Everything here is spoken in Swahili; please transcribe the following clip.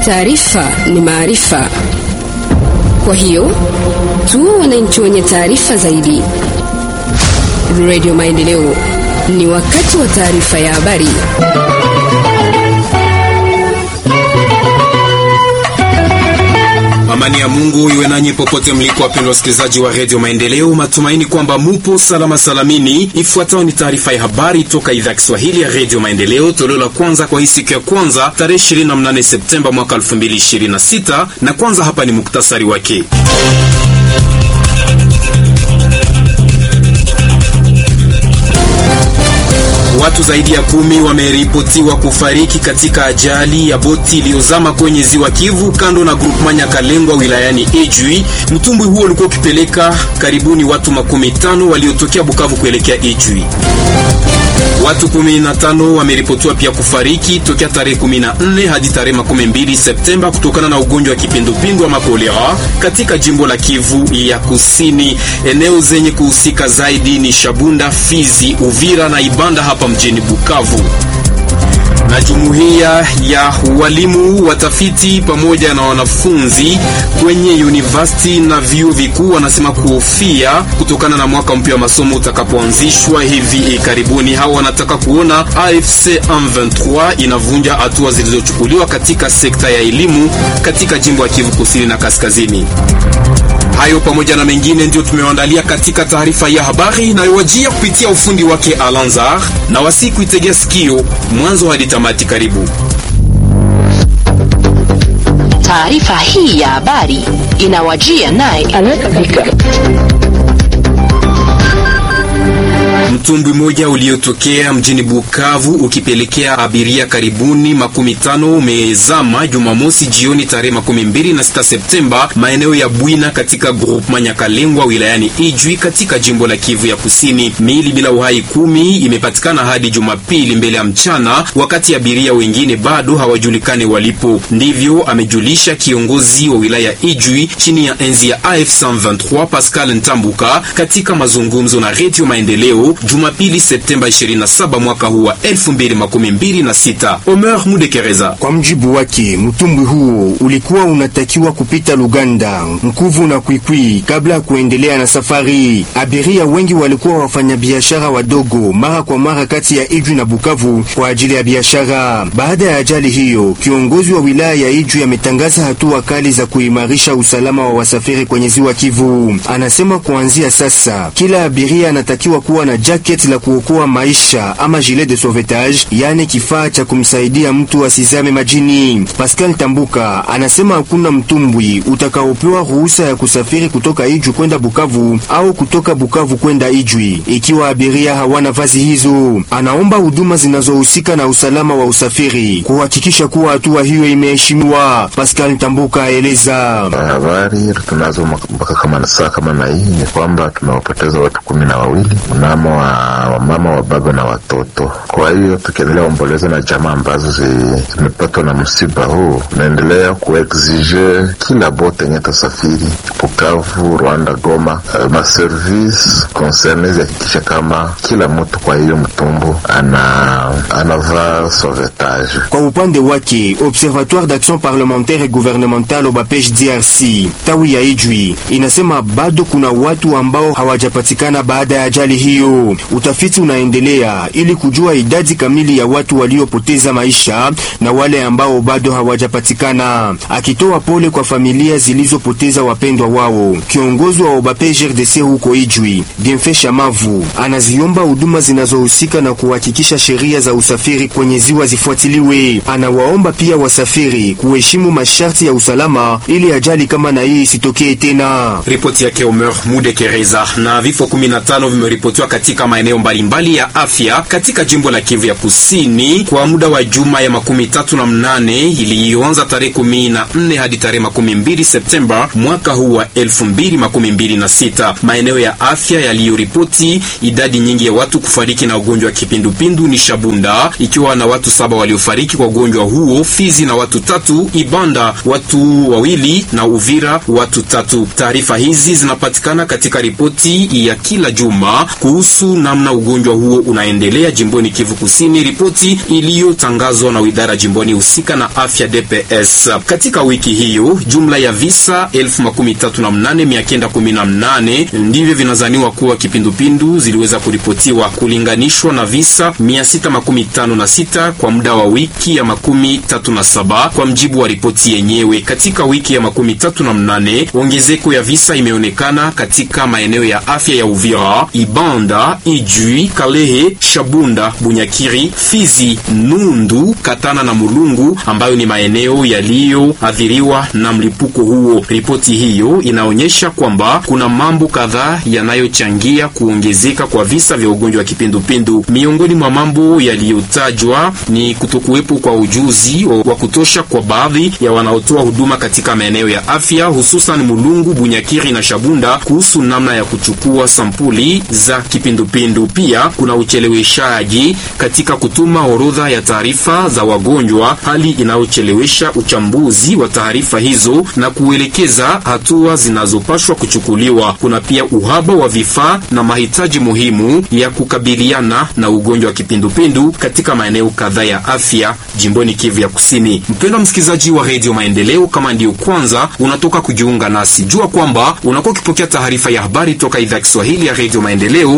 Taarifa ni maarifa, kwa hiyo tu wananchi wenye taarifa zaidi. Radio Maendeleo, ni wakati wa taarifa ya habari. Amani ya Mungu iwe nanyi popote mliko, wapendwa wasikilizaji wa redio Maendeleo. Matumaini kwamba mupo salama salamini. Ifuatayo ni taarifa ya habari toka idhaa ya Kiswahili ya redio Maendeleo, toleo la kwanza kwa hii siku ya kwanza tarehe 28 Septemba mwaka 2026, na kwanza hapa ni muktasari wake. Watu zaidi ya kumi wameripotiwa kufariki katika ajali ya boti iliyozama kwenye ziwa Kivu kando na groupement Nyakalengwa wilayani Ijwi. Mtumbwi huo ulikuwa ukipeleka karibuni watu makumi tano waliotokea Bukavu kuelekea Ijwi. Watu 15 wameripotiwa pia kufariki tokea tarehe 14 hadi tarehe 12 Septemba kutokana na ugonjwa wa kipindupindu wa makolera katika jimbo la Kivu ya Kusini. Eneo zenye kuhusika zaidi ni Shabunda, Fizi, Uvira na Ibanda hapa mjini Bukavu na jumuiya ya walimu, watafiti pamoja na wanafunzi kwenye university na vyuo vikuu wanasema kuhofia kutokana na mwaka mpya wa masomo utakapoanzishwa hivi karibuni. Hao wanataka kuona AFC M23 inavunja hatua zilizochukuliwa katika sekta ya elimu katika jimbo ya Kivu Kusini na Kaskazini. Hayo pamoja na mengine ndio tumewaandalia katika taarifa ya habari inayowajia kupitia ufundi wake Alanzar, na wasiku itegea sikio mwanzo hadi tamati. Karibu. Taarifa hii ya habari inawajia naye Mtumbwi mmoja uliotokea mjini Bukavu ukipelekea abiria karibuni makumi tano umezama Jumamosi jioni tarehe makumi mbili na sita Septemba maeneo ya Bwina katika groupement Nyakalengwa wilayani Ijwi katika jimbo la Kivu ya Kusini. Miili bila uhai kumi imepatikana hadi Jumapili mbele ya mchana, wakati abiria wengine bado hawajulikani walipo. Ndivyo amejulisha kiongozi wa wilaya Ijwi chini ya enzi ya AF 123 Pascal Ntambuka katika mazungumzo na Radio Maendeleo Jumapili Septemba 27 mwaka huu wa 2026. Omer Mudekereza. Kwa mjibu wake, mtumbwi huo ulikuwa unatakiwa kupita Luganda, Mkuvu na Kwikwi kabla ya kuendelea na safari. Abiria wengi walikuwa wafanyabiashara wadogo mara kwa mara kati ya Ijwi na Bukavu kwa ajili ya biashara. Baada ya ajali hiyo, kiongozi wa wilaya ya Ijwi ametangaza hatua kali za kuimarisha usalama wa wasafiri kwenye ziwa Kivu. Anasema kuanzia sasa kila abiria anatakiwa kuwa na jacket la kuokoa maisha ama gilet de sauvetage, yani kifaa cha kumsaidia mtu asizame majini. Pascal Tambuka anasema hakuna mtumbwi utakaopewa ruhusa ya kusafiri kutoka Ijwi kwenda Bukavu au kutoka Bukavu kwenda Ijwi ikiwa abiria hawana vazi hizo. Anaomba huduma zinazohusika na usalama wa usafiri kuhakikisha kuwa hatua hiyo imeheshimiwa. Pascal Tambuka aeleza habari tunazo mpaka kama saa kama na hii ni kwamba tumewapoteza watu kumi na wawili mnamo wa wamama wa baba na watoto. Kwa hiyo tukiendelea omboleza na jamaa ambazo zimepatwa na msiba huu, naendelea kuexige kila bote yenye tasafiri Bukavu, Rwanda, Goma, uh, maservice concerne zihakikisha kama kila mtu kwa hiyo mtumbu ana anavaa sauvetage. Kwa upande wake Observatoire d'Action Parlementaire et Gouvernementale Obapej DRC tawi ya Ijwi inasema bado kuna watu ambao hawajapatikana baada ya ajali hiyo. Utafiti unaendelea ili kujua idadi kamili ya watu waliopoteza maisha na wale ambao bado hawajapatikana. Akitoa pole kwa familia zilizopoteza wapendwa wao, kiongozi wa Obapej RDC huko Ijwi, Bienfait Shamavu, anaziomba huduma zinazohusika na kuhakikisha sheria za usafiri kwenye ziwa zifuatiliwe. Anawaomba pia wasafiri kuheshimu masharti ya usalama ili ajali kama na hii isitokee tena. Ripoti yake Omer Mudekereza. Na vifo 15 vimeripotiwa katika maeneo mbalimbali ya afya katika jimbo la Kivu ya Kusini kwa muda wa juma ya makumi tatu na mnane iliyoanza tarehe kumi na nne hadi tarehe makumi mbili Septemba mwaka huu wa elfu mbili makumi mbili na sita. Maeneo ya afya yaliyoripoti idadi nyingi ya watu kufariki na ugonjwa wa kipindupindu ni Shabunda ikiwa na watu saba waliofariki kwa ugonjwa huo, Fizi na watu tatu, Ibanda watu wawili na Uvira watu tatu. Taarifa hizi zinapatikana katika ripoti ya kila juma kuhusu kuhusu namna ugonjwa huo unaendelea jimboni Kivu Kusini, ripoti iliyotangazwa na idara jimboni husika na afya DPS. Katika wiki hiyo jumla ya visa 138,918 ndivyo vinazaniwa kuwa kipindupindu ziliweza kuripotiwa kulinganishwa na visa 656 kwa muda wa wiki ya makumi tatu na saba kwa mjibu wa ripoti yenyewe. Katika wiki ya makumi tatu na mnane ongezeko ya visa imeonekana katika maeneo ya afya ya Uvira, Ibanda, Ijui, Kalehe, Shabunda, Bunyakiri, Fizi, Nundu, Katana na Mulungu ambayo ni maeneo yaliyoathiriwa na mlipuko huo. Ripoti hiyo inaonyesha kwamba kuna mambo kadhaa yanayochangia kuongezeka kwa visa vya ugonjwa wa kipindupindu. Miongoni mwa mambo yaliyotajwa ni kutokuwepo kwa ujuzi wa kutosha kwa baadhi ya wanaotoa huduma katika maeneo ya afya hususan Mulungu, Bunyakiri na Shabunda kuhusu namna ya kuchukua sampuli za kipindupindu. Pia kuna ucheleweshaji katika kutuma orodha ya taarifa za wagonjwa, hali inayochelewesha uchambuzi wa taarifa hizo na kuelekeza hatua zinazopashwa kuchukuliwa. Kuna pia uhaba wa vifaa na mahitaji muhimu ya kukabiliana na ugonjwa wa kipindupindu katika maeneo kadhaa ya afya jimboni Kivu ya Kusini. Mpendwa msikilizaji wa Radio Maendeleo, kama ndiyo kwanza unatoka kujiunga nasi, jua kwamba unakuwa ukipokea taarifa ya habari toka idhaa ya Kiswahili ya Radio Maendeleo